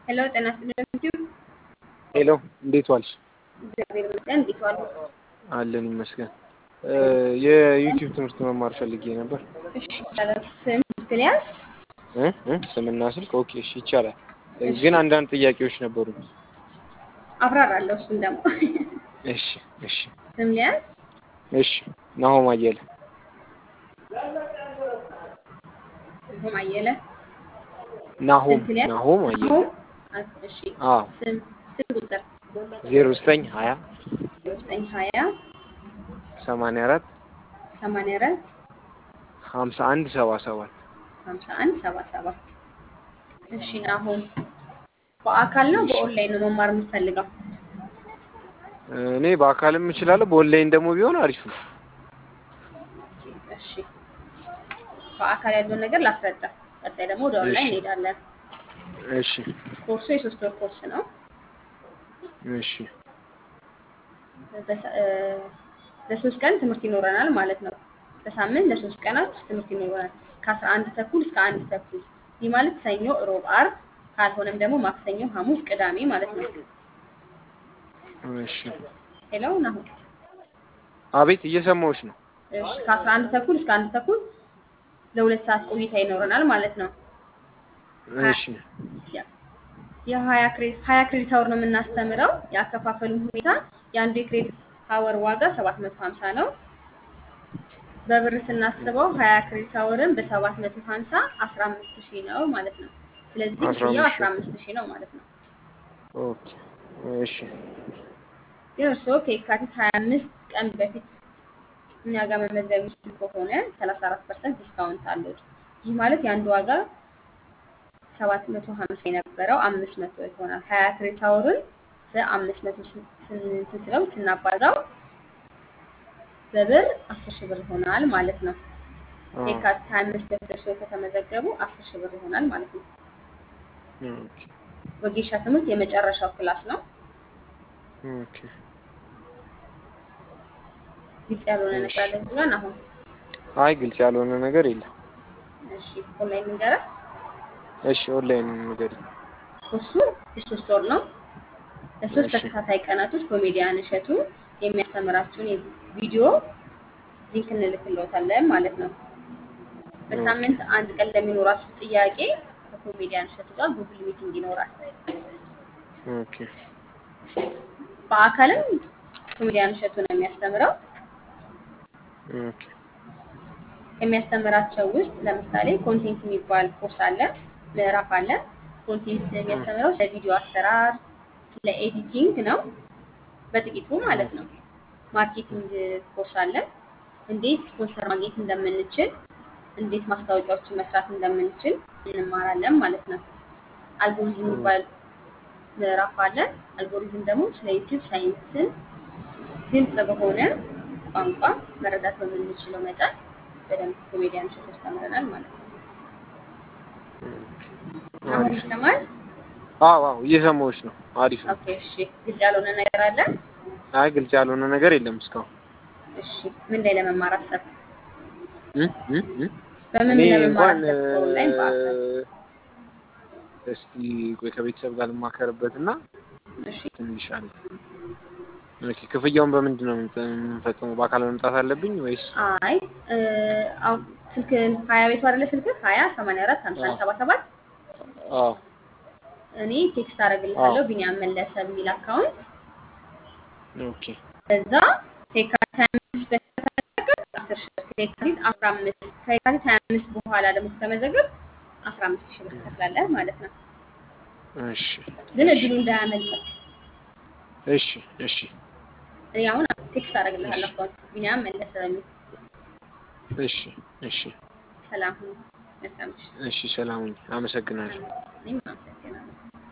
ሄሎ ጤና ይስጥልኝ። ሄሎ እንዴት ዋልሽ? እግዚአብሔር ይመስገን። እንዴት ዋሉ? አለን ይመስገን። የዩቲዩብ ትምህርት መማር ፈልጌ ነበር። እሺ ይቻላል። ስም ስክሊያስ እ እ ስምና ስልክ ኦኬ፣ እሺ ይቻላል። ግን አንዳንድ ጥያቄዎች ነበሩኝ። አብራራለሁ። እሱን ደግሞ እሺ እሺ ስም ሊያዝ እሺ። ናሆም አየለ ስም አየለ ናሆም ስልክ ሊያዝ ናሆም አየለ ናሆም። እሺ አዎ ስም ስልክ ቁጥር ዜሮ ዘጠኝ ሀያ ዘጠኝ ሀያ ሰማንያ አራት ሰማንያ አራት ሀምሳ አንድ ሰባ ሰባት ሀምሳ አንድ ሰባ ሰባት እሺ ናሆም በአካል ነው በኦንላይን ነው መማር የምትፈልገው? እኔ በአካልም እችላለሁ፣ በኦንላይን ደግሞ ቢሆን አሪፍ ነው። እሺ በአካል ያለውን ነገር ላስረዳ። ቀጣይ ደግሞ ወደ ኦንላይን እሺ እንሄዳለን። እሺ ኮርሱ የሶስት ወር ኮርስ ነው። እሺ በሰ- እ፣ ለሶስት ቀን ትምህርት ይኖረናል ማለት ነው። በሳምንት ለሶስት ቀናት ትምህርት ይኖረናል ከአስራ አንድ ተኩል እስከ አንድ ተኩል። ይህ ማለት ሰኞ፣ ሮብ፣ አርብ ካልሆነም ደግሞ ማክሰኞ፣ ሐሙስ፣ ቅዳሜ ማለት ነው። እሺ። ሄሎ ናሁን። አቤት እየሰማሁሽ ነው። እሺ ከአስራ አንድ ተኩል እስከ አንድ ተኩል ለሁለት ሰዓት ቆይታ ይኖረናል ማለት ነው። ሀ- እሺ ያ- የሀያ ክሬዲት ሀያ ክሬዲት አወር ነው የምናስተምረው። የአከፋፈሉም ሁኔታ የአንዱ የክሬዲት አወር ዋጋ ሰባት መቶ ሀምሳ ነው። በብር ስናስበው ሀያ ክሬዲት አወርን በሰባት መቶ ሀምሳ አስራ አምስት ሺህ ነው ማለት ነው። ስለዚህ አስራ ክፍያው አምስት አስራ ሺህ አምስት ሺህ ነው ማለት ነው። ኦኬ እሺ ግን እርስዎ ከየካቲት ሀያ አምስት ቀን በፊት እኛ ጋር መመዝገብ የሚችሉ ከሆነ ሰላሳ አራት ፐርሰንት ዲስካውንት አለው። ይህ ማለት የአንዱ ዋጋ ሰባት መቶ ሀምሳ የነበረው አምስት መቶ ይሆናል። ሀያ ክሬዲት አወርን በአምስት መቶ ስንት ስለው ስናባዛው በብር አስር ሺህ ብር ይሆናል ማለት ነው። አዎ የካቲት ሀያ አምስት በፊት እርስዎ ከተመዘገቡ አስር ሺህ ብር ይሆናል ማለት ነው። ኦኬ ወጌሻ ትምህርት የመጨረሻው ክላስ ነው። ኦኬ ግልጽ ያልሆነ እሺ ነገር አለ እዚህ ጋር አሁን አይ ግልጽ ያልሆነ ነገር የለም። እሺ ኦንላይን ንገረን። እሺ ኦንላይን ነገር ኮርሱ የሶስት ወር ነው። ለሶስት እሺ ተከታታይ ቀናቶች ኮሜዲያን እሸቱ የሚያስተምራችሁን የቪዲዮ ሊንክ እንልክልዎታለን ማለት ነው። ኦኬ በሳምንት አንድ ቀን ለሚኖራችሁ ጥያቄ ከኮሜዲያን እሸቱ ጋር ጉግል ሚቲንግ ይኖራል። ኦኬ በአካልም ኮሜዲያን እሸቱ ነው የሚያስተምረው። ኦኬ ከሚያስተምራቸው ውስጥ ለምሳሌ ኮንቴንት የሚባል ኮርስ አለ፣ ምዕራፍ አለ። ኮንቴንት የሚያስተምረው ስለ ቪዲዮ አሰራር፣ ስለ ኤዲቲንግ ነው በጥቂቱ ማለት ነው። ማርኬቲንግ ኮርስ አለ። እንዴት ስፖንሰር ማግኘት እንደምንችል፣ እንዴት ማስታወቂያዎችን መስራት እንደምንችል እንማራለን ማለት ነው። አልጎሪዝም የሚባል ምዕራፍ አለ። አልጎሪዝም ደግሞ ስለ ዩቲዩብ ሳይንስን ግልጽ በሆነ ቋንቋ መረዳት በምንችለው መጠን በደንብ ኮሜዲያን እሸቱ ያስተምረናል ማለት ነው። አሁን አሪፍ ይሰማል? አዎ አዎ እየሰማሁሽ ነው። አሪፍ ነው። ኦኬ እሺ። ግልጽ ያልሆነ ነገር አለ? አይ ግልጽ ያልሆነ ነገር የለም እስካሁን እሺ። ምን ላይ ለመማር አሰብክ? እ እ እ በምን እኔ ለመማር እንኳን አሰብክ? ኦንላይን በአካል? እስቲ ቆይ ከቤተሰብ ጋር ልማከርበት እና እሺ። ትንሽ አለ። ኦኬ ክፍያውን በምንድን ነው የምንፈ- የምንፈጽመው? በአካል መምጣት አለብኝ ወይስ? አይ እ፣ አሁን ስልክህን ሀያ ቤቱ አይደለ ስልክህ ሀያ ሰማንያ አራት ሀምሳ አንድ አዎ ሰባ ሰባት አዎ እኔ ቴክስት አዎ አደርግልሃለሁ ቢኒያም መለሰ የሚል አካውንት ኦኬ በዛ ከየካቲት ሀያ አምስት በፊት ከተመዘገብክ አስር ሺህ ብር ከየካቲት አስራ አምስት ከየካቲት ሀያ አምስት በኋላ ደግሞ ከተመዘገብክ አስራ አምስት ሺህ ብር ትከፍላለህ ማለት ነው። እሺ ግን እሺ እድሉ እንዳያመልጥህ እሺ እሺ እኔ አሁን ቴክስት እሺ አደርግልሃለሁ አካውንት ቢኒያም መለሰ በሚል እሺ እሺ ሰላም ሁኑ። መልካም ምሽት። እሺ ሰላም ሁኚ። አመሰግናለሁ። እኔም አመሰግናለሁ።